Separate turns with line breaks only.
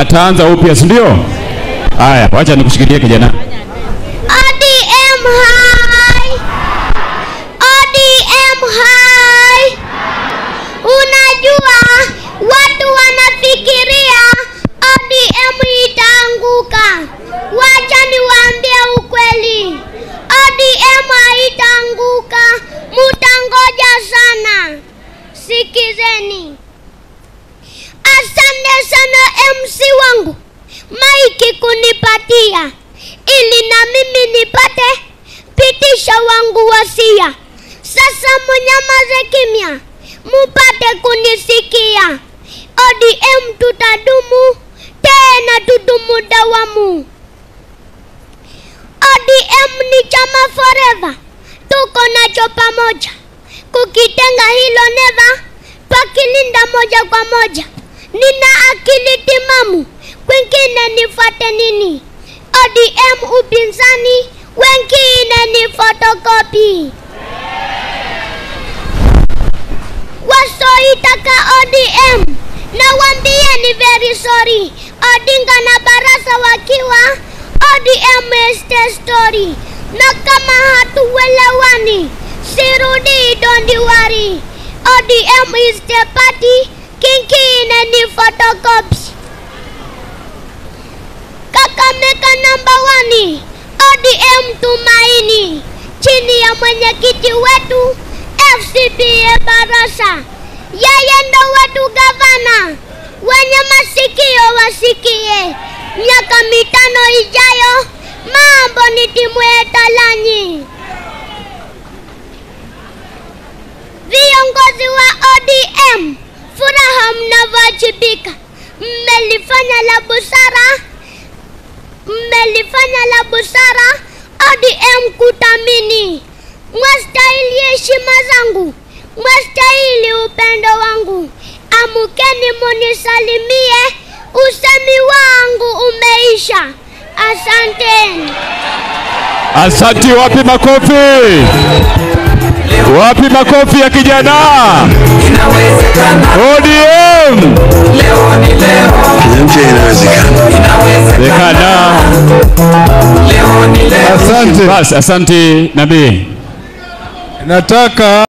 ataanza upya, si ndio? Haya, wacha nikushikilie kijana.
ODM hai! ODM hai! Unajua watu wanafikiria ODM itaanguka. Wacha niwaambie ukweli, ODM haitaanguka, mutangoja sana. Sikizeni. Asante sana MC wangu maiki kunipatia ili na mimi nipate pitisha wangu wasia. Sasa munyamaze kimya, mupate kunisikia. ODM tutadumu tena, tudumu dawamu. ODM ni chama forever, tuko nacho pamoja, kukitenga hilo neva, twakilinda moja kwa moja. Nina akili timamu, kwingine nifuate nini? ODM upinzani, wengine ni fotokopi. Wasoitaka ODM na ni very sorry. Odinga na Barasa wakiwa ODM is the story, na kama hatuelewani sirudi, don't worry. ODM is the party, kingine ni photocopies. Kakamega namba wani, ODM Tumaini, chini ya mwenyekiti wetu FCPA Barasa. Yeye ndo wetu gavana, wenye masikio wasikie. Miaka mitano ijayo mambo ni timu etalanyi. Viongozi wa ODM, furaha mnavyowajibika, mmelifanya la busara mmelifanya la busara ODM kutamini. Mwastahili heshima zangu, mwastahili upendo wangu. Amukeni munisalimie, usemi wangu umeisha. Asanteni.
Asanti, wapi makofi? Wapi makofi ya kijana? ODM
mpya inawezekana.
Zekana.
Asante.
Basi, asante nabii.
Nataka